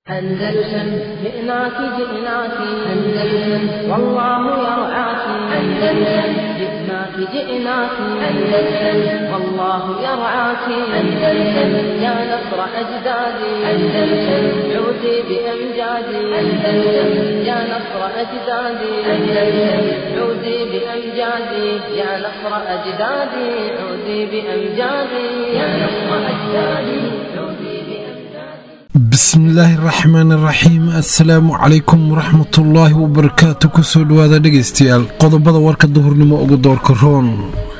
أندلسن جئناك جئناك أندلسن والله يرعاك أندلسن جئناك جئناك أندلسن والله يرعاك أندلسن يا نصر أجدادي أندلسن عودي بأمجادي أندلسن يا نصر أجدادي أندلسن عودي بأمجادي يا نصر أجدادي عودي بأمجادي يا نصر أجدادي عودي بأمجادي bismillaahi raxmaan raxiim assalaamu calaykum waraxmatullaahi wabarakaatu kusoo dhawaada dhegaystayaal qodobada warka duhurnimo ugu doorka roon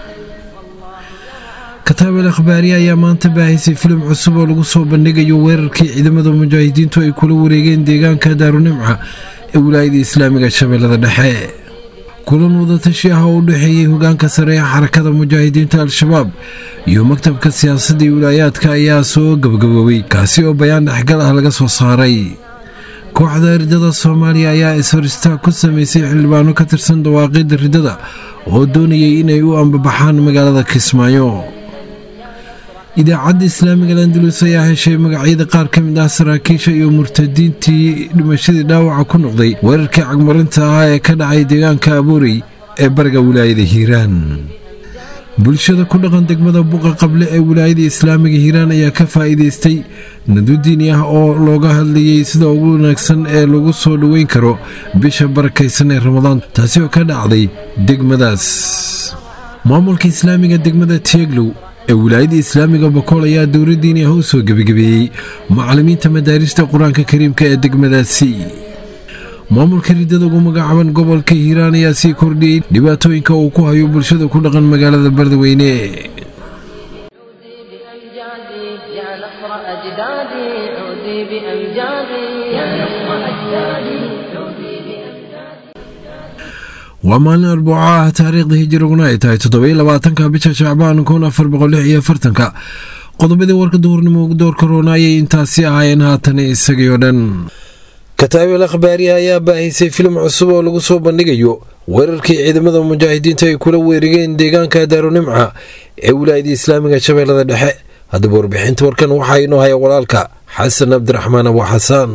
kataabel akhbaariye ayaa maanta baahaysay filim cusub oo lagu soo bandhigayo weerarkii ciidamada mujaahidiintu ay kula wareegeen deegaanka daarunimca ee wilaayada islaamiga shabeellada dhexe kulan wadatashi ah oo u dhexeeyey hogaanka sare ee xarakada mujaahidiinta al-shabaab iyo maktabka siyaasadda iyo wilaayaadka ayaa soo gabagaboobay kaasi oo bayaan dhexgal ah laga soo saaray kooxda ridada soomaaliya ayaa is-horistaag ku sameysay xildhibaano ka tirsan dawaaqidda ridada oo doonayay inay u ambabaxaan magaalada kismaayo idaacadda islaamiga landalus ayaa heshay magacyada qaar ka mid ah saraakiisha iyo murtadiintii dhimashadii dhaawaca ku noqday weerarkii cagmarinta ah ee ka dhacay deegaanka abuurey ee bariga wilaayada hiiraan bulshada ku dhaqan degmada buqa qable ee wilaayada islaamiga hiiraan ayaa ka faa'iidaystay nadu diini ah oo looga hadlayay sida ugu wanaagsan ee lagu soo dhoweyn karo bisha barakaysan ee ramadaan taasi oo ka dhacday degmadaas maamulka islaamiga degmada tieglow ee wilaayada islaamiga bakool ayaa dowladdiini ah u soo gebagabeeyey macallimiinta madaarista qur-aanka kariimka ee degmadaasi maamulka ridada ugu magacaaban gobolka hiiraan ayaa sii kordhiyey dhibaatooyinka uu ku hayo bulshada ku dhaqan magaalada bardaweyne عودي بأمجادي يا نصر أجدادي عودي بأمجادي يا نصر أجدادي عودي بأمجادي waa maalin arbuuco ah taariikhda hijiriguna ay tahay toddoba iyo labaatanka bisha shacbaan kun afar boqol lix iyo afartanka qodobadii warka duhurnimo ugu doorka roona ayay intaasi ahaayeen haatan isagii oo dhan kataabel akhbaariya ayaa baahaysay filim cusub oo lagu soo bandhigayo weerarkii ciidamada mujaahidiinta ay kula weerigeen deegaanka daarunimca ee wilaayada islaamiga shabeellada dhexe haddaba warbixinta warkan waxaa inoo haya walaalka xasan cabdiraxmaan abu xasaan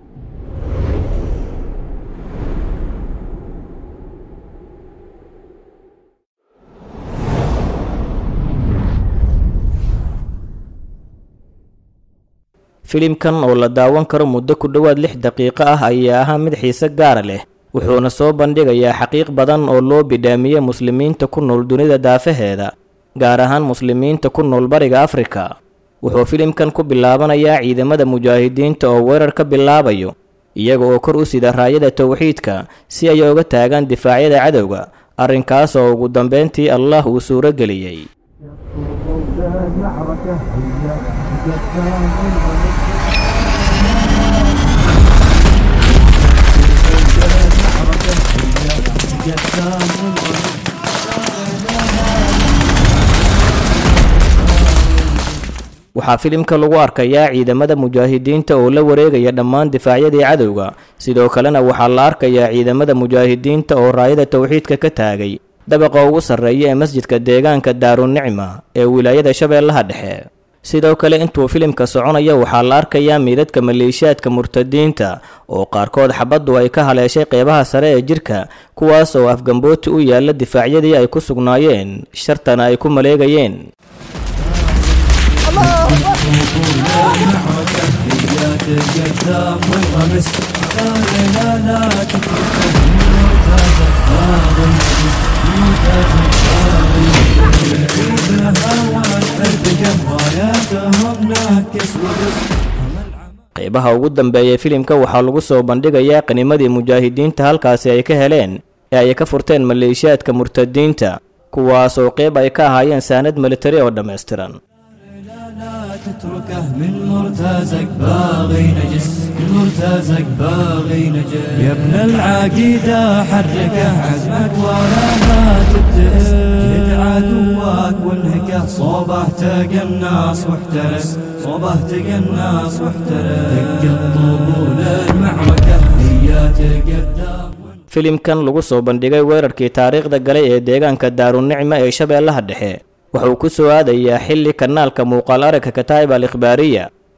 filimkan oo la daawan karo muddo ku dhowaad lix daqiiqo ah ayaa ahaa mid xiise gaara leh wuxuuna soo bandhigayaa xaqiiq badan oo loo bidhaamiyey muslimiinta ku nool dunida daafaheeda gaar ahaan muslimiinta ku nool bariga afrika wuxuu filimkan ku bilaabanayaa ciidamada mujaahidiinta oo weerar ka bilaabayo iyaga oo kor u sida raayada towxiidka si ay oga taagaan difaacyada cadowga arrinkaas oo ugu dambeyntii allah uu suuro geliyey waxaa filimka lagu arkayaa ciidamada mujaahidiinta oo la wareegaya dhammaan difaacyadii cadowga sidoo kalena waxaa la arkayaa ciidamada mujaahidiinta oo raayada towxiidka ka taagay dabaqa ugu sarreeya ee masjidka deegaanka daarunicma ee wilaayada shabeellaha dhexe sidoo kale intuu filimka soconaya waxaa la arkayaa miidadka maleeshiyaadka murtadiinta oo qaarkood xabaddu ay ka haleeshay qeybaha sare ee jirka kuwaas oo afgambooti u yaalla difaacyadii ay ku sugnaayeen shartana ay ku maleegayeen qeybaha ugu dambeeya filimka waxaa lagu soo bandhigayaa qanimadii mujaahidiinta halkaasi ay ka heleen ee ay ka furteen maleeshiyaadka murtadiinta kuwaas oo qeyb ay ka ahaayeen saanad militari oo dhammaystiran لا تتركه من مرتازك باغي نجس من مرتازك باغي نجس يا ابن العقيدة حركه عزمك ولا ما تبتئس جد عدوك وانهكه صوبه تقناص واحترس صوبه تقناص واحترس دق الطبول المعركة هي تقدم filimkan lagu soo bandhigay weerarkii taariikhda galay ee deegaanka daarunicma ee shabeellaha dhexe wuxuu ku soo aadayaa xilli kanaalka muuqaal aragga kataa'ib al ikhbaariya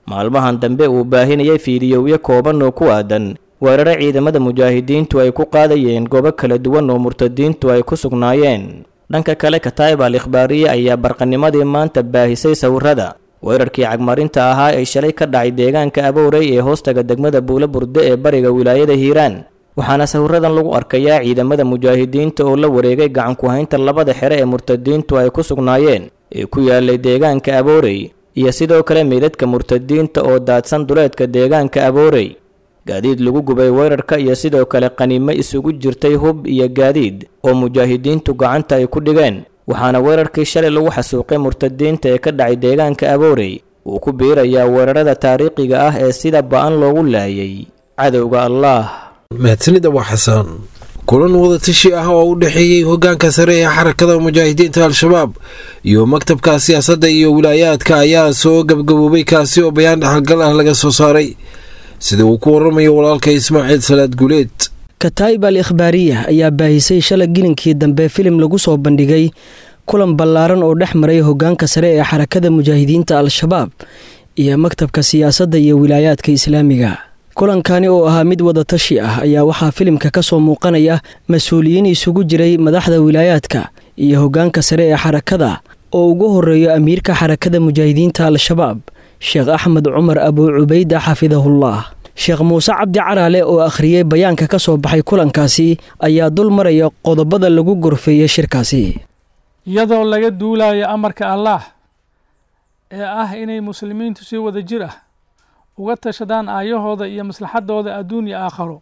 maalmahan dambe uu baahinayay fiidiyowyo kooban oo ku aadan weeraro ciidamada mujaahidiintu ay ku qaadayeen goobo kala duwan oo murtadiintu ay ku sugnaayeen dhanka kale kataa'ib al ikhbaariye ayaa barqanimadii maanta baahisay sawirada weerarkii cagmarinta ahaa ee shalay ka dhacay deegaanka abowrey ee hoostaga degmada buulo burde ee bariga wilaayada hiiraan waxaana sawiradan lagu arkayaa ciidamada mujaahidiinta oo la wareegay gacan ku-haynta labada xere ee murtadiintu ay ku sugnaayeen ee ku yaalay deegaanka aboorey iyo sidoo kale meydadka murtadiinta oo daadsan duleedka deegaanka aboorey gaadiid lagu gubay weerarka iyo sidoo kale qaniimo isugu jirtay hub iyo gaadiid oo mujaahidiintu gacanta ay ku dhigeen waxaana weerarkii shalay lagu xasuuqay murtadiinta ee ka dhacay deegaanka aboorey uu ku biirayaa weerarada taariikhiga ah ee sida ba-an loogu laayay cadowga allaah mahadsanida waa xasaan kulan wadatashi ah oo u dhexeeyey hogaanka sare ee xarakada mujaahidiinta al-shabaab iyo maktabka siyaasadda iyo wilaayaadka ayaa soo gabgaboobay kaasi oo bayaan dhexalgal ah laga soo saaray sida uu ku waramayo walaalka ismaaciil salaad guleed kataa'ib al ikhbaariya ayaa baahisay shalay gilinkii dambe filim lagu soo bandhigay kulan ballaaran oo dhex maray hogaanka sare ee xarakada mujaahidiinta al-shabaab iyo maktabka siyaasadda iyo wilaayaadka islaamiga kulankani oo ahaa mid wadatashi ah ayaa waxaa filimka ka soo muuqanaya mas-uuliyiin isugu jiray madaxda wilaayaadka iyo hogaanka sare ee xarakada oo ugu horeeyo amiirka xarakada mujaahidiinta al-shabaab sheekh axmed cumar abuu cubayda xafidahullah sheekh muuse cabdi caraale oo akhriyey bayaanka ka soo baxay kulankaasi ayaa dul maraya qodobada lagu gorfeeyey shirkaasi iyadoo laga duulayo amarka allaah ee ah inay muslimiintu si wada jir ah uga tashadaan aayahooda iyo maslaxadooda adduun iyo aakharo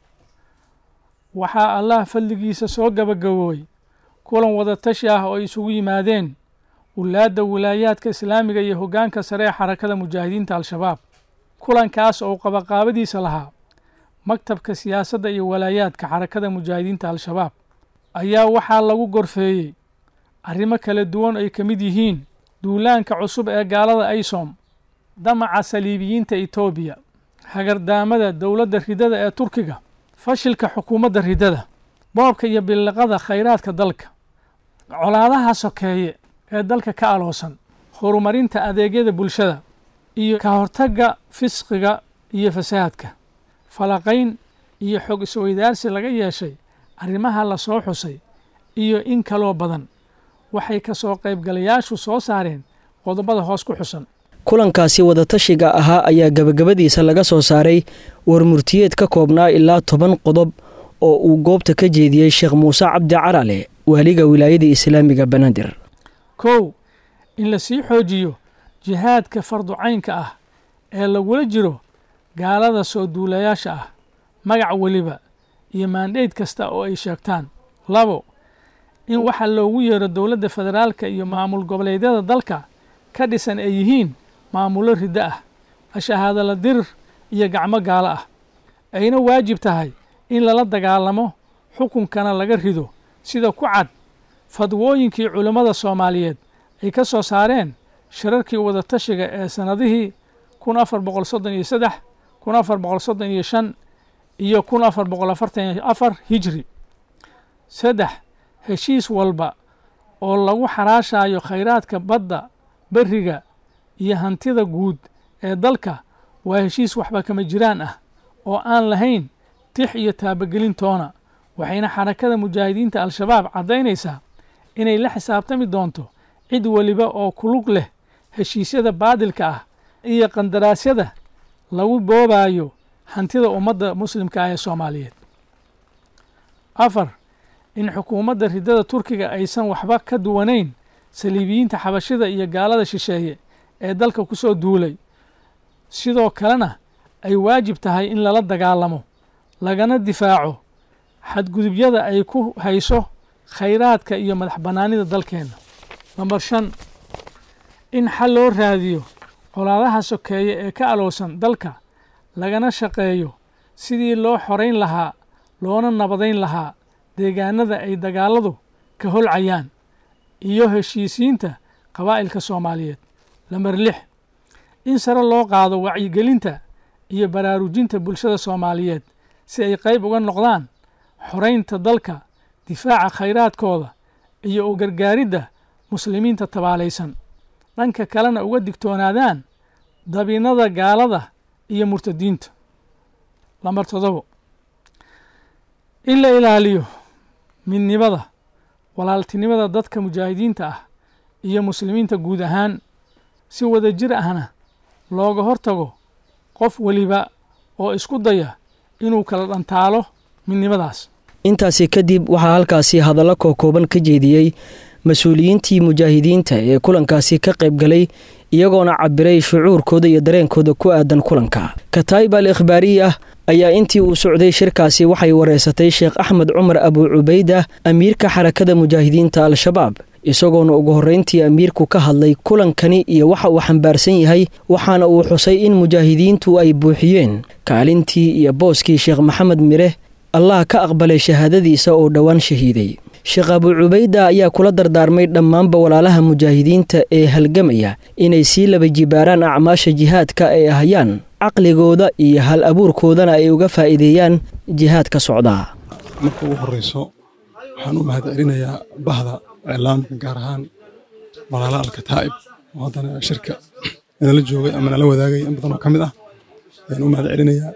waxaa allah fadligiisa soo gabagaboobay kulan wadatashi ah oo ay isugu yimaadeen wulaadda wilaayaadka islaamiga iyo hoggaanka sare ee xarakada mujaahidiinta al-shabaab kulankaas oo qabaqaabadiisa lahaa maktabka siyaasadda iyo walaayaadka xarakada mujaahidiinta al-shabaab ayaa waxaa lagu gorfeeyey arrimo kala duwan ay ka mid yihiin duulaanka cusub ee gaalada aysom damaca saliibiyiinta etoobiya hagardaamada dowladda ridada ee turkiga fashilka xukuumadda ridada boobka iyo billiqada khayraadka dalka colaadaha sokeeye ee dalka ka aloosan horumarinta adeegyada bulshada iyo ka hortagga fisqiga iyo fasaadka falaqayn iyo xog isweydaarsi laga yeeshay arrimaha la soo xusay iyo in kaloo badan waxay ka soo qaybgalayaashu soo saareen qodobada hoos ku xusan kulankaasi wadatashiga ahaa ayaa gabagabadiisa laga soo saaray warmurtiyeed ka koobnaa ilaa toban qodob oo uu goobta ka jeediyey sheekh muuse cabdi carale waaliga wilaayada islaamiga banaadir kow in la sii xoojiyo jihaadka farducaynka ah ee lagula jiro gaalada soo duulayaasha ah magac weliba iyo maandheyd kasta oo ay sheegtaan labo in waxa loogu yeero dowladda federaalka iyo maamul goboleedyada dalka ka dhisan ay yihiin maamullo riddo ah ashahaadala dirir iyo gacmo gaalo ah ayna waajib tahay in lala dagaalamo xukunkana laga rido sida ku cad fadwooyinkii culammada soomaaliyeed ay ka soo saareen shirarkii wadatashiga ee sannadihii kun afar boqol soddon iyo saddex kun afar boqol soddon iyo shan iyo kun afar boqol afartan iyo afar hijri saddex heshiis walba oo lagu xaraashayo khayraadka badda beriga iyo hantida guud ee dalka waa heshiis waxba kama jiraan ah oo aan lahayn tix iyo taabagelin toona waxayna xarakada mujaahidiinta al-shabaab caddaynaysaa inay la xisaabtami doonto cid weliba oo kulug leh heshiisyada baadilka ah iyo qandaraasyada lagu boobayo hantida ummadda muslimka ah ee soomaaliyeed afar in xukuumadda ridada turkiga aysan waxba ka duwanayn saliibiyiinta xabashida iyo gaalada shisheeye ee dalka ku soo duulay sidoo kalena ay waajib tahay in lala dagaalamo lagana difaaco xadgudubyada ay ku hayso khayraadka iyo madax bannaanida dalkeenna namber shan in xal loo raadiyo colaadaha sokeeye ee ka alowsan dalka lagana shaqeeyo sidii loo xorayn lahaa loona nabadayn lahaa deegaanada ay dagaaladu ka holcayaan iyo heshiisiinta qabaa'ilka soomaaliyeed lamber lix in sare loo qaado wacyigelinta iyo baraarujinta bulshada soomaaliyeed si ay qayb uga noqdaan xoraynta dalka difaaca khayraadkooda iyo u gargaaridda muslimiinta tabaalaysan dhanka kalena uga digtoonaadaan dabiinada gaalada iyo murtadiinta lambar todobo in la ilaaliyo midnimada walaaltinimada dadka mujaahidiinta ah iyo muslimiinta guud ahaan si wada jir ahna looga hortago qof weliba oo isku daya inuu kala dhantaalo midnimadaas intaasi kadib waxaa halkaasi hadallo kookooban ka jeediyey mas-uuliyiintii mujaahidiinta ee kulankaasi ka qayb galay iyagoona cabiray shucuurkooda iyo dareenkooda ku aadan kulanka kataayib al ikhbaariyi ah ayaa intii uu socday shirkaasi waxay wareysatay sheekh axmed cumar abu cubayda amiirka xarakada mujaahidiinta al-shabaab isagoona ugu horreyntii amiirku ka hadlay kulankani iyo waxa uu xambaarsan yahay waxaana uu xusay in mujaahidiintu ay buuxiyeen kaalintii iyo booskii sheekh maxamed mire allah ka aqbalay shahaadadiisa oo dhowaan shahiiday sheekh abu cubayda ayaa kula dardaarmay dhammaanba walaalaha mujaahidiinta ee halgamaya inay sii laba jibaaraan acmaasha jihaadka ay ahayaan caqligooda iyo hal abuurkoodana ay uga faa'iideeyaan jihaadka socdaa marka ugu horreyso waxaan u mahad celinayaa bahda iclaamka gaar ahaan walaala alkataa'ib oo haddana shirka inala joogay ama nala wadaagay in badan oo ka mid ah ayaan u mahad celinayaa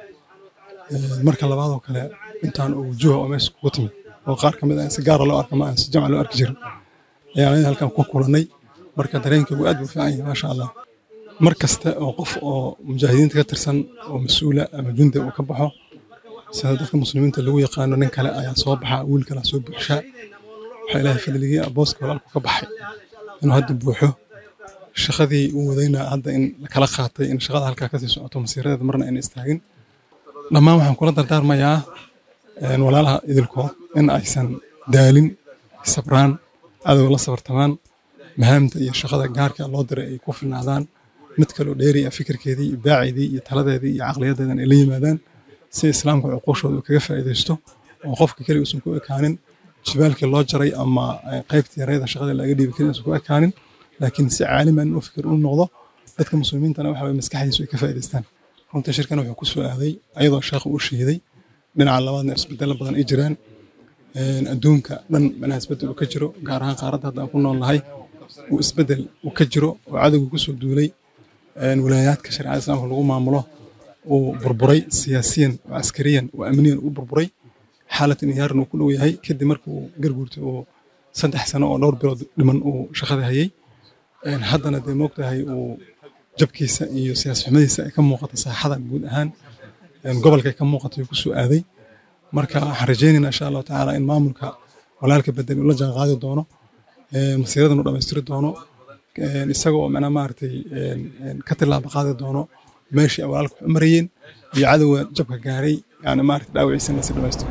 marka labaadoo kale intaan oo wujuha oo meesha kugu timid oo qaar ka mid ah si gaara loo arka ma aan si jamca loo arki jirin ayaan aniga halkan ku kulannay marka dareenkaygu aad buu fiican yahay maasha allah mar kasta oo qof oo mujaahidiinta ka tirsan oo mas-uula ama jundi uu ka baxo sida dadka muslimiinta lagu yaqaano nin kale ayaa soo baxa wiil kale soo buuxshaa waxaa ilaahay fadligii booska walaalku ka baxay inuu hadda buuxo shaqadii uu wadayna hadda in kala qaatay in shaqada halkaa kasii socoto masiiradeeda marna ayna istaagin dhammaan waxaan kula dardaarmayaa walaalaha idilkood in aysan daalin sabraan cadowga la sabartamaan mahaamta iyo shaqada gaarka loo diray ay ku filnaadaan mid kaloo dheeriya fikirkeedii iyo baaceedii iyo taladeedii iyo caqliyadeedan ay la yimaadaan si islaamka cuquushooda kaga faa'iidaysto oo qofka keliga uusan ku ekaanin jibaalkii loo jaray ama qaybtii yareeda shaqada laga dhiibi karin uusan ku ekaanin laakiin si caaliman inuu fikir u noqdo dadka muslimiintana waxa waye maskaxdiisu ay ka faa'iidaystaan runtii shirkan wuxuu ku soo aaday ayadoo sheekhu uu shahiiday dhinaca labaadna isbedelo badan ay jiraan adduunka dhan macnaha isbedel uu ka jiro gaar ahaan qaaradda hadda aan ku nool nahay uu isbedel uu ka jiro oo cadowga ku soo duulay wilaayaadka shareecada islaamka lagu maamulo uu burburay siyaasiyan oo askariyan oo amniyan uu burburay xaalad inhiyaaran uu ku dhow yahay kadib markii uu garguurtay uu saddex sano oo dhowr bilood dhiman uu shaqada hayay haddana dee moogtahay uu jabkiisa iyo siyaas xumadiisa ay ka muuqata saaxada guud ahaan gobolka ay ka muuqata uu ku soo aaday marka waxaan rajaynaynaa insha allahu tacaala in maamulka walaalka bedel uu la jaan qaadi doono masiiradan uu dhammaystiri doono isaga oo macnaa maaragtay ka tilaaba qaadi doono meeshii ay walaalka u marayeen iyo cadowga jabka gaaray yani maaragtay dhaawiciisana si dhammaystiro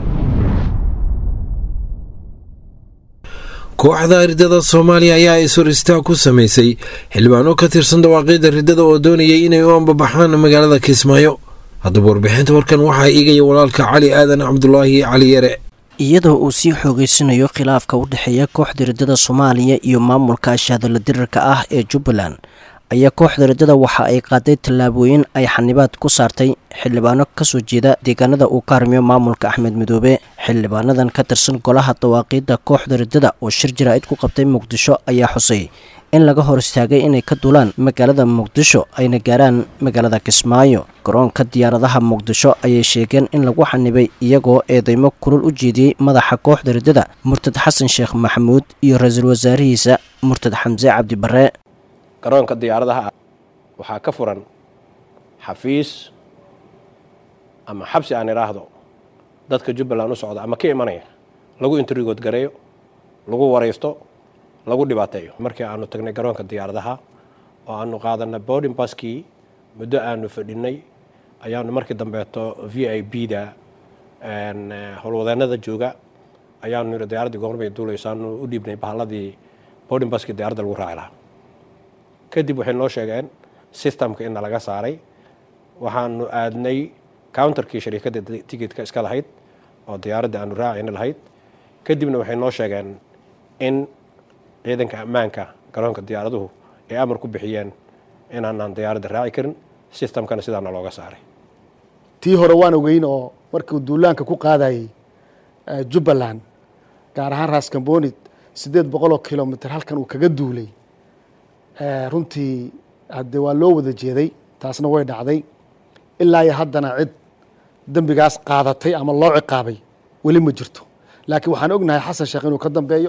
kooxda ridada soomaaliya ayaa is-hor istaag ku samaysay xildhibaano ka tirsan dawaaqiida ridada oo doonayay inay u ambabaxaan magaalada kismaayo haddaba warbixinta warkan waxaa iigaya walaalka cali aadan cabdulaahi cali yare iyadoo uu sii xoogeysanayo khilaafka u dhexeeya kooxda riddada soomaaliya iyo maamulka ashahadala dirirka ah ee jubbaland ayaa kooxda riddada waxa ay qaaday tallaabooyin ay xanibaad ku saartay xildhibaano kasoo jeeda deegaanada uu ka harmiyo maamulka axmed midoobe xildhibaanadan ka tirsan golaha dawaaqiidda kooxda riddada oo shir jaraa'id ku qabtay muqdisho ayaa xusay in laga hor istaagay inay ka duulaan magaalada muqdisho ayna gaaraan magaalada kismaayo garoonka diyaaradaha muqdisho ayay sheegeen in lagu xanibay iyagoo eedeymo kulul u jeediyey madaxa kooxda riddada murtad xasan sheekh maxamuud iyo ra-iisul wasaarihiisa murtad xamse cabdi barre garoonka diyaaradaha waxaa ka furan xafiis ama xabsi aan idhaahdo dadka jubbaland u socda ama ka imanaya lagu intrigood gareeyo lagu waraysto lagu dhibaateeyo markii aanu tagnay garoonka diyaaradaha oo aanu qaadanay boarding baskii muddo aanu fadhinay ayaanu markii dambeeto v i b da howlwadeenada jooga ayaanu yidhi diyaaraddii goormay duulayso aanu u dhiibnay bahalladii boarding baskii diyaaradda lagu raaci lahaa kadib waxay noo sheegeen systemka ina laga saaray waxaanu aadnay counterkii shariikadda tikitka iska lahayd oo diyaaradda aanu raacayna lahayd kadibna waxay noo sheegeen in ciidanka ammaanka garoonka diyaaraduhu ay amar ku bixiyeen inaanaan diyaaradda raaci karin systemkana sidaana looga saaray tii hore waan ogeyn oo markii uu duulaanka ku qaadayay jubbaland gaar ahaan raaskamboonid siddeed boqoloo kilomitr halkan uu kaga duulay runtii haddee waa loo wada jeeday taasna way dhacday ilaa iyo haddana cid dembigaas qaadatay ama loo ciqaabay weli ma jirto laakiin waxaan ognahay xasan sheekh inuu ka dambeeyo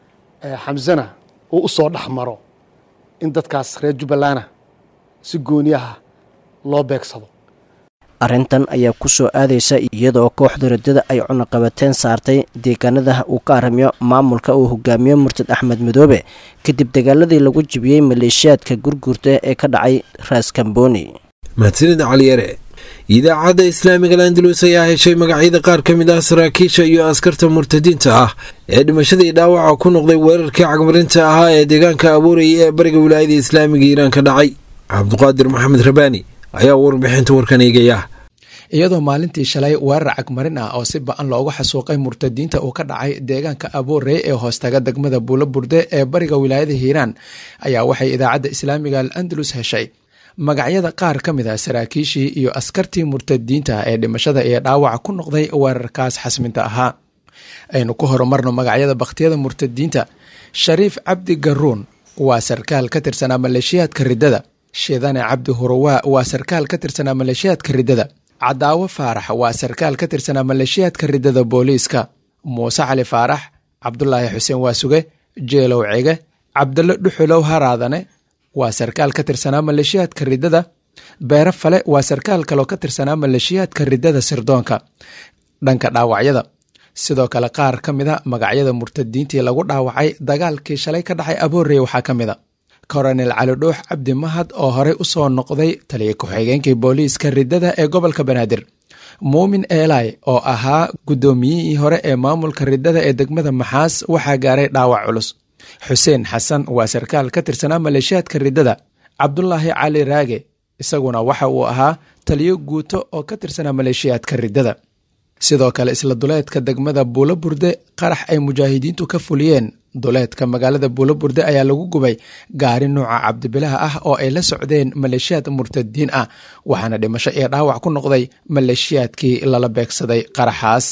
xamsana uu u soo dhex maro in dadkaas reer jubbalana si gooniyaha loo beegsado arrintan ayaa ku soo aadaysa iyadoo kooxda radada ay cunaqabateen saartay deegaanada uu ka aramiyo maamulka uu hogaamiyo murtad axmed madoobe kadib dagaaladii lagu jibiyey maleeshiyaadka gurguurta ee ka dhacay raaskambooni mahadsanid caliyare idaacadda islaamiga landalus ayaa heshay magacyada qaar ka mid ah saraakiisha iyo askarta murtadiinta ah ee dhimashadii dhaawaca ku noqday weerarkii cagmarinta ahaa ee deegaanka abuuraya ee bariga wilaayada islaamiga iiraan ka dhacay cabduqaadir maxamed rabaani ayaa warbixinta warkan eegaya iyadoo maalintii shalay weerar cagmarin ah oo si ba-an loogu xasuuqay murtadiinta uu ka dhacay deegaanka aboorey ee hoostaga degmada buulo burde ee bariga wilaayada hiiraan ayaa waxay idaacadda islaamiga al andalus heshay magacyada qaar ka mid a saraakiishii iyo askartii murtadiinta ee dhimashada iyo dhaawaca ku noqday weerarkaas xasminta ahaa aynu ku horumarno magacyada bakhtiyada murtadiinta shariif cabdi garuun waa sarkaal ka tirsanaa maleeshiyaadka riddada shidane cabdi hurawaa waa sarkaal ka tirsanaa maleeshiyaadka riddada cadaawo faarax waa sarkaal ka tirsanaa maleeshiyaadka riddada booliiska muuse cali faarax cabdulaahi xuseen waasuge jeelow cege cabdalo dhuxulow haraadane waa sarkaal ka tirsanaa maleeshiyaadka riddada beere fale waa sarkaal kaloo ka tirsanaa maleeshiyaadka riddada sirdoonka dhanka dhaawacyada sidoo kale qaar ka mida magacyada murtadiintii lagu dhaawacay dagaalkii shalay ka dhacay aboorey waxaa ka mida koronel cali dhuux cabdi mahad oo horey u soo noqday taliya ku-xigeenkii booliiska riddada ee gobolka banaadir muumin eelay oo ahaa guddoomiyihii hore ee maamulka riddada ee degmada maxaas waxaa gaaray dhaawac culus xuseen xasan waa sarkaal ka tirsanaa maleeshiyaadka riddada cabdulaahi cali raage isaguna waxa uu ahaa taliyo guuto oo ka tirsanaa maleeshiyaadka riddada sidoo kale isla duleedka degmada buulo burde qarax ay mujaahidiintu ka fuliyeen duleedka magaalada buulo burde ayaa lagu gubay gaari nuuca cabdibilaha ah oo ay la socdeen maleeshiyaad murtadiin ah waxaana dhimasho iyo dhaawac ku noqday maleeshiyaadkii lala beegsaday qaraxaas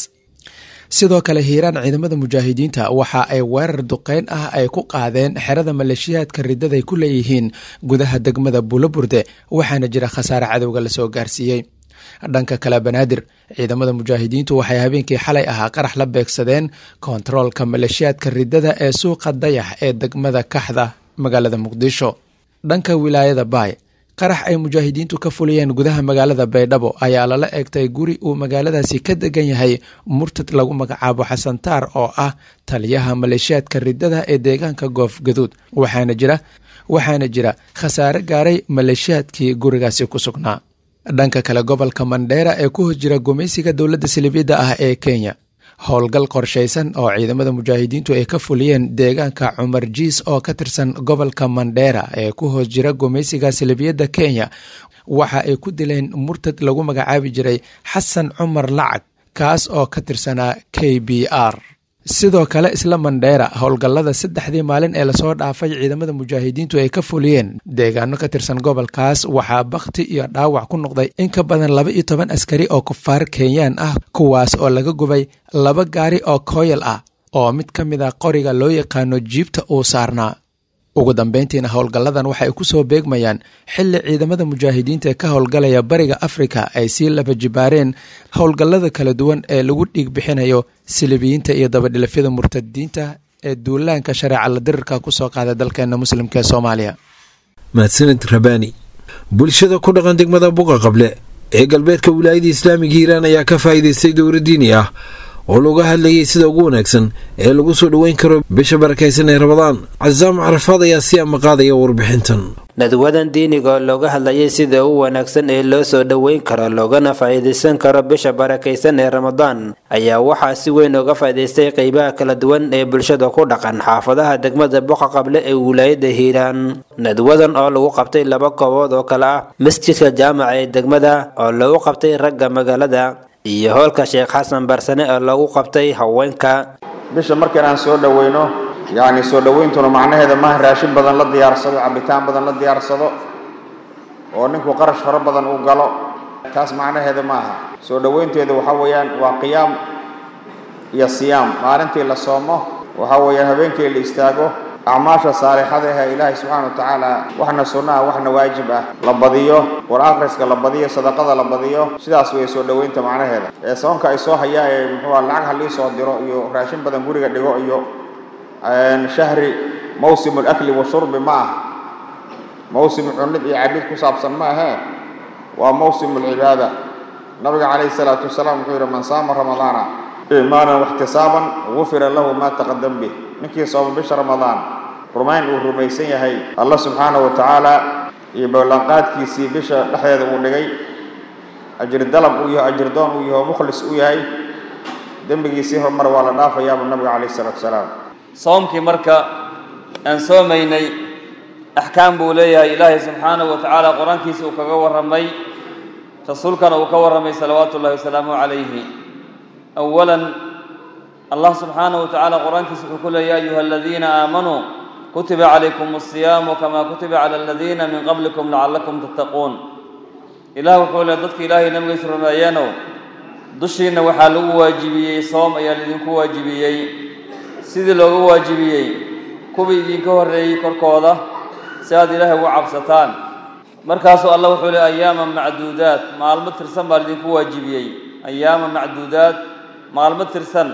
sidoo kale hiiraan ciidamada mujaahidiinta waxa ay weerar duqeyn ah ay ku qaadeen xerada maleeshiyaadka riddaday ku leeyihiin gudaha degmada buulo burde waxaana jira khasaare cadowga lasoo gaarsiiyey dhanka kale banaadir ciidamada mujaahidiintu waxay habeenkii xalay ahaa qarax la beegsadeen kontaroolka maleeshiyaadka riddada ee suuqa dayax ee degmada kaxda magaalada muqdisho dhanka wilaayada baay qarax ay mujaahidiintu ka fuliyeen gudaha magaalada baydhabo ayaa lala eegtay guri uu magaaladaasi ka degan yahay murtad lagu magacaabo xasantaar oo ah taliyaha maleeshiyaadka riddada ee deegaanka goofgaduud waxaana jira waxaana jira khasaare gaaray maleeshiyaadkii gurigaasi ku sugnaa dhanka kale gobolka mandheera ee ku hos jira gumaysiga dowladda salibiyadda ah ee kenya howlgal qorshaysan oo ciidamada mujaahidiintu ay ka fuliyeen deegaanka cumar jiis oo ka tirsan gobolka mandheera ee ku hoos jira gumaysiga salibiyadda kenya waxa ay ku dileen murtad lagu magacaabi jiray xasan cumar lacag kaas oo ka tirsanaa k b r sidoo kale isla mandheera howlgallada saddexdii maalin ee lasoo dhaafay ciidamada mujaahidiintu ay ka fuliyeen deegaano ka tirsan gobolkaas waxaa bakhti iyo dhaawac ku noqday in ka badan laba iyo toban askari oo kufaar kenyaan ah kuwaas oo laga gubay laba gaari oo kooyal ah oo mid ka mid a qoriga loo yaqaano jiibta uu saarnaa ugu dambeyntiina howlgalladan waxay ku soo beegmayaan xilli ciidamada mujaahidiinta ee ka howlgalaya bariga afrika ay sii laba jibaareen howlgallada kala duwan ee lagu dhiig bixinayo silibiyiinta iyo dabadhilafyada murtadiinta ee duulaanka shareeca la dirirka ku soo qaada dalkeena muslimka ee soomaaliya mahadsanid rabaani bulshada ku dhaqan degmada buqa qable ee galbeedka wilaayada islaamiga hiiraan ayaa ka faa'iidaystay dowra diini ah oo looga hadlayay sida ugu wanaagsan ee lagu soo dhoweyn karo bisha barakaysan ee rabadaan casaam carafaad ayaa si amaqaadaya warbixintan nadwadan diiniga oo looga hadlayay sida ugu wanaagsan ee loo soo dhoweyn karo loogana faa'iidaysan karo bisha barakaysan ee ramadaan ayaa waxaa si weyn uga faa'iidaystay qeybaha kala duwan ee bulshada ku dhaqan xaafadaha degmada boqa qable ee wilaayada hiiraan nadwadan oo lagu qabtay laba koobood oo kale ah masjidka jaamaca ee degmada oo lagu qabtay ragga magaalada iyo howlka sheekh xasan barsane oo lagu qabtay haweenka bisha marka inaan soo dhoweyno yacni soo dhoweyntuna macnaheeda maaha raashin badan la diyaarsado cabitaan badan la diyaarsado oo ninku qarash fara badan uu galo taas macnaheeda ma aha soo dhoweynteeda waxa weeyaan waa qiyaam iyo siyaam maalintii la soomo waxa weeyaan habeenkii la istaago acmaasha saalixada ah ilaahay subxaana wa tacaala waxna sunno ah waxna waajib ah la badiyo war akhriska la badiyo sadaqada la badiyo sidaas way soo dhoweynta macnaheeda ee soonka ay soo hayaa ee muxuu ah lacag halii soo diro iyo raashin badan guriga dhigo iyo shahri mawsimu lakli washurbi ma ah mawsim cunid iyo cabid ku saabsan ma ahee waa mawsimu lcibaada nabiga calayhi salaatu wasalaam wuxuu yidhi man saama ramadaana iimaanan waxtisaaban gufira lahu ma taqadam bih ninkii sooma bisha ramadaan rumayn uu rumaysan yahay allah subxaanahu wa tacaala iyo ballanqaadkiisii bisha dhexdeeda uu dhigay ajir dalab uu yahay ajir doon uu yahay oo mukhlis u yahay dembigiisii horumar waa la dhaafayaabuu nabiga calayhi salaatu wasalaam soomkii marka aan soomaynay axkaam buu leeyahay ilaahay subxaanahu wa tacaala qur-aankiisa uu kaga warramay rasuulkana uu ka warramay salawaatu ullahi wasalaamuhu calayhi awalan allah subxaanahu wa tacaala qur-aankiisa wuxuu ku leeya ayuha aladiina aamanuu kutiba calaykum asiyaamu kamaa kutiba cala aladiina min qablikum lacallakum tattaquun ilaah wuxuu leey dadka ilaahay nabigiisa rumeeyeenow dushiinna waxaa lagu waajibiyey soom ayaa laidinku waajibiyey sidii looga waajibiyey kuwii idinka horreeyey korkooda si aad ilaahay ugu cabsataan markaasuu allah wuxuu leey ayaaman macduudaat maalmo tirsan baa laidinku waajibiyey ayaama macduudaat maalmo tirsan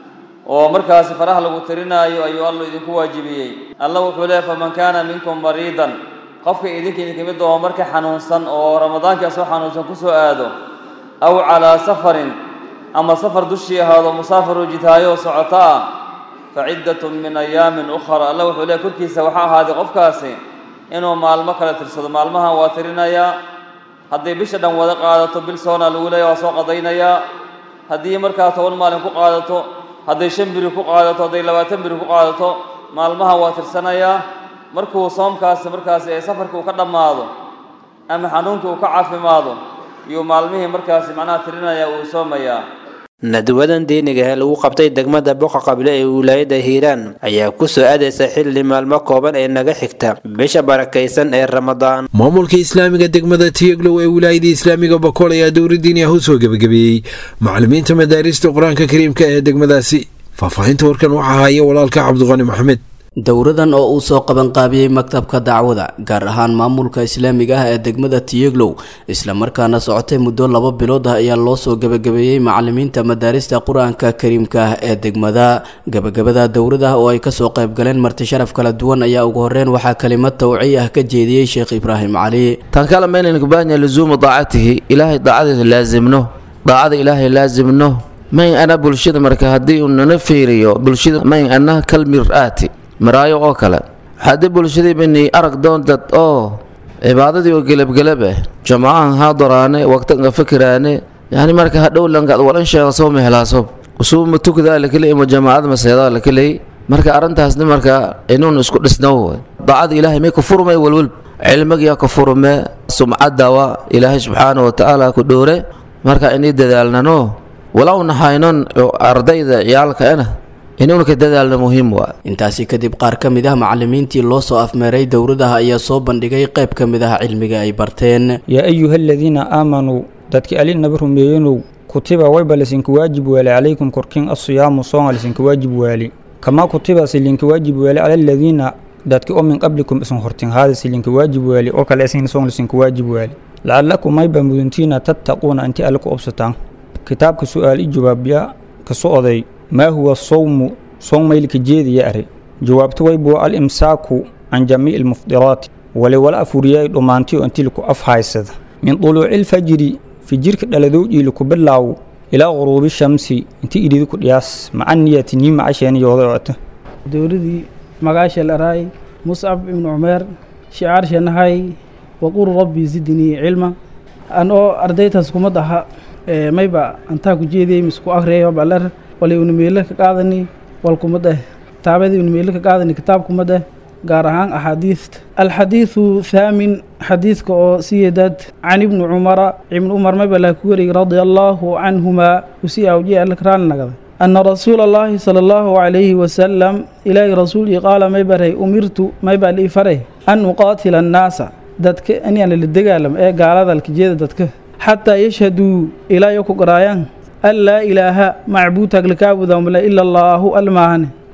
oo markaasi faraha lagu tirinaayo ayuu alla idinku waajibiyey alla wuxuu leeyahy faman kaana minkum mariidan qofka idinka idinka mid oo marka xanuunsan oo ramadaankii asoo xanuunsan ku soo aado aw calaa safarin ama safar dushii ahaado musaafiru jitaayo socoto ah fa ciddatun min ayaamin ukhra alla wuxuu leeyahy korkiisa waxaa ahaaday qofkaasi inuu maalmo kale tirsado maalmahan waa tirinayaa hadday bisha dhan wada qaadato bil soona lagu leeya waa soo qadaynayaa haddii markaa toban maalin ku qaadato hadday shan biri ku qaadato hadday labaatan biri ku qaadato maalmaha waa tirsanayaa markuu soomkaasi markaasi ee safarkii uu ka dhammaado ama xanuunkii uu ka caafimaado iyuu maalmihii markaasi macnaha tirinaya uu soomayaa nadwadan diiniga ee lagu qabtay degmada boqa qable ee wilaayada hiiraan ayaa ku soo aadaysa xilli maalmo kooban ee naga xigta bisha barakaysan ee ramadaan maamulka islaamiga degmada tiyaglow ee wilaayada islaamiga bakool ayaa dowladdiini ah u soo gebagabeeyey macallimiinta madaarista qur-aanka kariimka ee degmadaasi faahfaahinta warkan waxaa haya walaalka cabdiqani maxamed dowradan oo uu soo qabanqaabiyey maktabka dacwada gaar ahaan maamulka islaamiga ah ee degmada tiyeglow islamarkaana socotay muddo laba bilood ah ayaa loo soo gebagabeeyey macalimiinta madaarista qur-aanka kariimka ah ee degmada gebagabada dowrada oo ay kasoo qaybgaleen marti sharaf kala duwan ayaa ugu horeyn waxaa kelimad tawciy ah ka jeediyey sheekh ibraahim cali tan kale maynaynu baahanya luzuumu daacatihi ilaahay daacadiisa laasimno daacada ilaahay laasimno mayn ana bulshada marka haddii uu nana fiiriyo bulshada mayn ana kal mir-aati maraayo oo kale haddii bulshadii bani arag doontad oo cibaadadii oo gelabgelab ah jamacahan haadaraane waqtanka fikiraane yani marka hadhow lankaad walan sheega soo mehelaaso usuuma tukdaa lakeley ima jamaacada maseedaa lakeley marka arrintaasna marka inuun isku dhisnow daacada ilaahay may ku furmay welwel cilmigiya ku furme sumcadawa ilaahay subxaana wa tacaala ku dhoore marka inay dadaalnano walow nahaynon ardayda ciyaalkaena inuuna ka dadaalna muhiim waa intaasi kadib qaar ka mid ah macalimiintii loo soo afmeeray dowradaha ayaa soo bandhigay qayb ka mid ah cilmiga ay barteen yaa ayuha aladiina aamanuu dadki alinaba rumeeyenow kutiba wayba lasinka waajib waali calaykum korkin asiyaamu soonga lasinka waajib waali kamaa kutiba silinka waajib waali cala aladiina dadki oo min qablikum isan hortin haada silinka waajib waali oo kale isin soong lasinka waajib waali lacalakum mayba muduntiina tattaquuna inti alle ku obsataan kitaabka su-aal i jawaabya ka socday maa huwa sawmu soon maylka jeediya are jawaabto waybuwa al imsaaku can jamiici almuftiraati wali wala afuriyay dhammaantiyo intii laku af haysada min duluuci lfajri fijirka dhaladowdii laku bilaaw ilaa quruubi shamsi intii idhidi ku dhiyaas maca niyati nii macasheeniyooda oota dowladii magaasheel araay muscab ibnu cumeer shicaarsheenahay waqul rabbi zidnii cilma anoo ardaytaas kumad aha mayba antaa ku jeediyey misku akhriyay baler wali unimeele ka qaadani walkumada kitaabadii unimeele ka qaadani kitaabkumada gaar ahaan axaadiista alxadiidu thaamin xadiidka oo siyeedad can ibni cumara ibni cumar mayba laa ku wariyey radia allaahu canhumaa usii awjiye alla karaan nagada ana rasuula allaahi sala allahu calayhi wasalam ilaahi rasuulkii qaala maybaray umirtu maybaa lii faray an uqaatila annaasa dadka inaan la dagaalamo ee gaalada alkajeeda dadka xataa yashhaduu ilaa yo ku garaayaan an laa ilaaha macbuud taglakaabudamle ila allaahu almaahane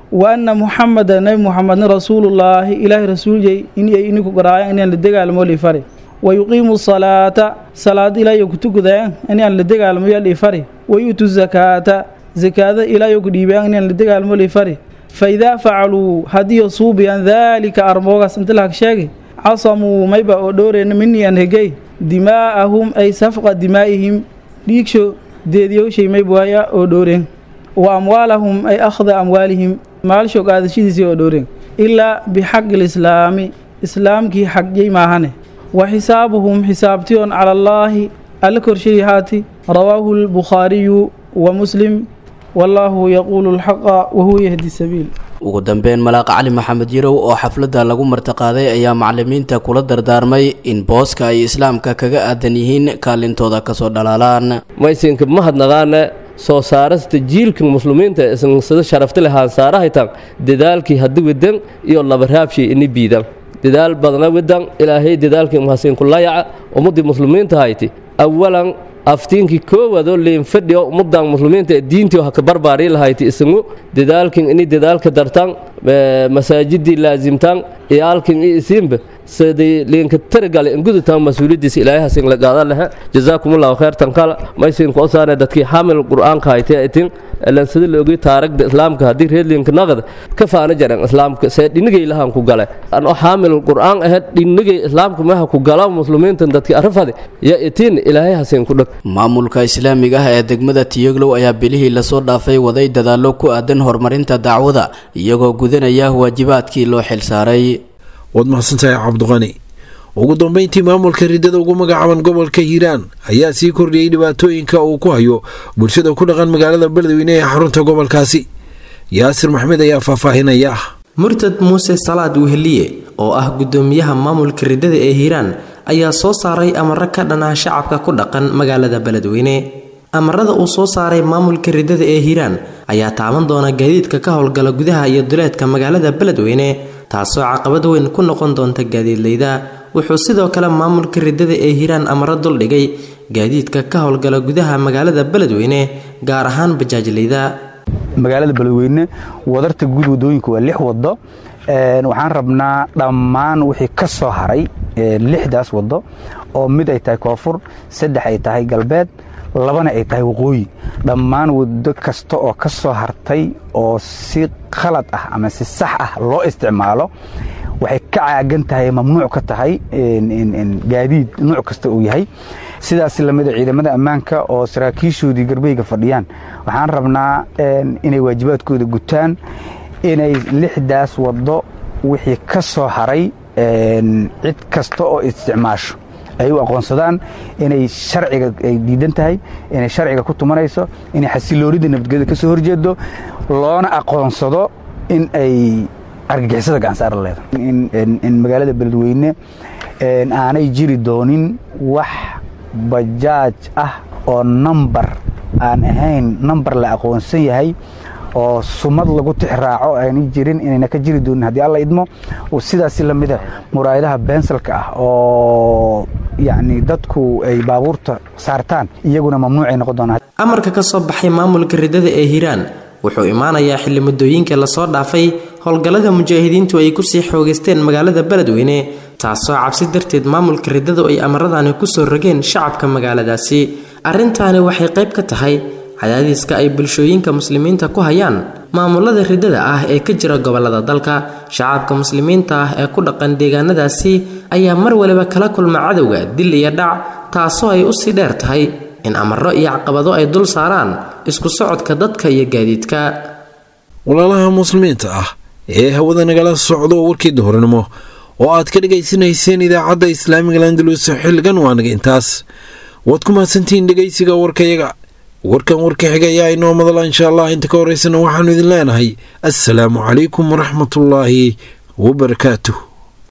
wa anna muxameda nabi muxamedna rasuulullaahi ilaahay rasuuljay inay iniku garaayan inaan la dagaalamo liifari wa yuqiimu salaata salaad ilaahay ku tukudayaan inaan la dagaalamo yaa liifari wa yu'tu zakaata zakaada ilaahay ku dhiibayaan inaan la dagaalamo liifari fa idaa facaluu haddii suubiyaan daalika armoogaas inta lahag sheegay casamuu mayba oo dhowreyna minii aan hegey dimaa'ahum ay safqa dimaa'ihim dhiigsho deediyowshay maybuaya oo dhowreen wa amwaalahum ay akhda amwaalihim maalsho qaadashadiisii oo dhowreen ilaa bixaqi lislaami islaamkii xagyay maahane wa xisaabuhum xisaabtiyoon cala allaahi alla korshay haati rawaahu lbukhaariyu wa muslim wallaahu yaquulu alxaqa wahuwa yahdi sabiil ugu dambeyn malaaq cali maxamed yarow oo xafladda lagu martiqaaday ayaa macalimiinta kula dardaarmay in booska ay islaamka kaga aadan yihiin kaalintooda kasoo dhalaalaan maysinka mahadnaqaana soo saarasta jiilka muslimiinta sida sharafta leh haansaarahaytan dadaalkii haddi wedan iyo labaraabshay ini biidan dadaal badna wedan ilaahay dadaalkii mahasinkulayaca ummadii muslimiinta hayti awalan aftiinkii koowaadoo leenfadhiyo ummadan muslimiinta ee diintii haka barbaari lahayti isagu dadaalkin ini dadaalka dartan masaajidii laasimtan iyaalkin i isiinba siday leenka tarigale ingudutan mas-uuliyadiisa ilaahay hasin la qaada lehe jazaakumullahu khayrtan kala maysin koo saare dadkii xamil qur'aanka haytee itin elan sida la ogay taaragda islaamka haddii reedlinka naqda ka faana jaran islaamka see dhinigay lahan ku gale anoo xaamil qur'aan ahayd dhinigay islaamka meha ku gala muslimiintan dadkii arafade ya itiin ilaahay hasin ku dhag maamulka islaamiga ah ee degmada tiyoglow ayaa bilihii lasoo dhaafay waday dadaallo ku aadan horumarinta dacwada iyagoo gudanaya waajibaadkii loo xilsaaray waad mahadsantahay cabdiqani ugu dambeyntii maamulka riddada ugu magacaaban gobolka hiiraan ayaa sii kordhiyey dhibaatooyinka uu ku hayo bulshada ku dhaqan magaalada beledweyne ee xarunta gobolkaasi yaasir maxmed ayaa faahfaahinaya murtad muuse salaad weheliye oo ah gudoomiyaha maamulka riddada ee hiiraan ayaa soo saaray amaro ka dhan ah shacabka ku dhaqan magaalada beledweyne amarada uu soo saaray maamulka riddada ee hiiraan ayaa taaban doona gaadiidka ka howlgala gudaha iyo duleedka magaalada beledweyne taasoo caqabad weyn ku noqon doonta gaadiidleyda wuxuu sidoo kale maamulka riddada ee hiiraan amaro duldhigay gaadiidka ka howlgala gudaha magaalada beledweyne gaar ahaan bajaajleyda magaalada beledweyne wadarta guud wadooyinka waa lix wado waxaan rabnaa dhammaan wixii ka soo haray lixdaas wado oo mid ay tahay koonfur saddex ay tahay galbeed labana ay tahay waqooyi dhammaan wado kasta oo ka soo hartay oo si khalad ah ama si sax ah loo isticmaalo waxay ka caagan tahay mamnuuc ka tahay gaadiid nuuc kasta uu yahay sidaas lamida ciidamada ammaanka oo saraakiishoodii garbeyga fadhiyaan waxaan rabnaa inay waajibaadkooda gutaan inay lixdaas wado wixii ka soo haray cid kasta oo isticmaasho ay u aqoonsadaan inay sharciga ay diidan tahay inay sharciga ku tumanayso inay xasiloonida nabadgelyada ka soo horjeedo loona aqoonsado in ay argagixisada gacansaar la leedahay in magaalada beledweyne aanay jiri doonin wax bajaaj ah oo nambar aan ahayn nambar la aqoonsan yahay oo sumad lagu tixraaco aanay jirin inayna ka jiri doonin haddii alla idmo sidaas lamida muraayadaha bensalka ah oo yacni dadku ay baabuurta saartaan iyaguna mamnuucay noqon doonaan amarka ka soo baxay maamulka riddada ee hiiraan wuxuu imaanayaa xilli muddooyinka lasoo dhaafay howlgallada mujaahidiintu ay kusii xoogaysteen magaalada beledweyne taasoo cabsi darteed maamulka riddadu ay amaradani kusoo rogeen shacabka magaaladaasi arrintaani waxay qayb ka tahay cadaadiska ay bulshooyinka muslimiinta ku hayaan maamulada riddada ah ee ka jira gobolada dalka shacabka muslimiinta ah ee ku dhaqan deegaanadaasi ayaa mar waliba kala kulma cadowga dil iyo dhac taasoo ay usii dheer tahay in amaro iyo caqabado ay dul saaraan isku socodka dadka iyo gaadiidka walaalaha muslimiinta ah ee hawada nagala socdo warkii duhurnimo oo aad ka dhegaysanayseen idaacadda islaamiga landalus xilligan waa naga intaas waad ku mahadsantihiin dhegaysiga warkayaga warkan warka xiga ayaa inoo madala insha allah inta ka horeysana waxaanu idin leenahay assalaamu calaykum waraxmatullaahi wabarakaatuh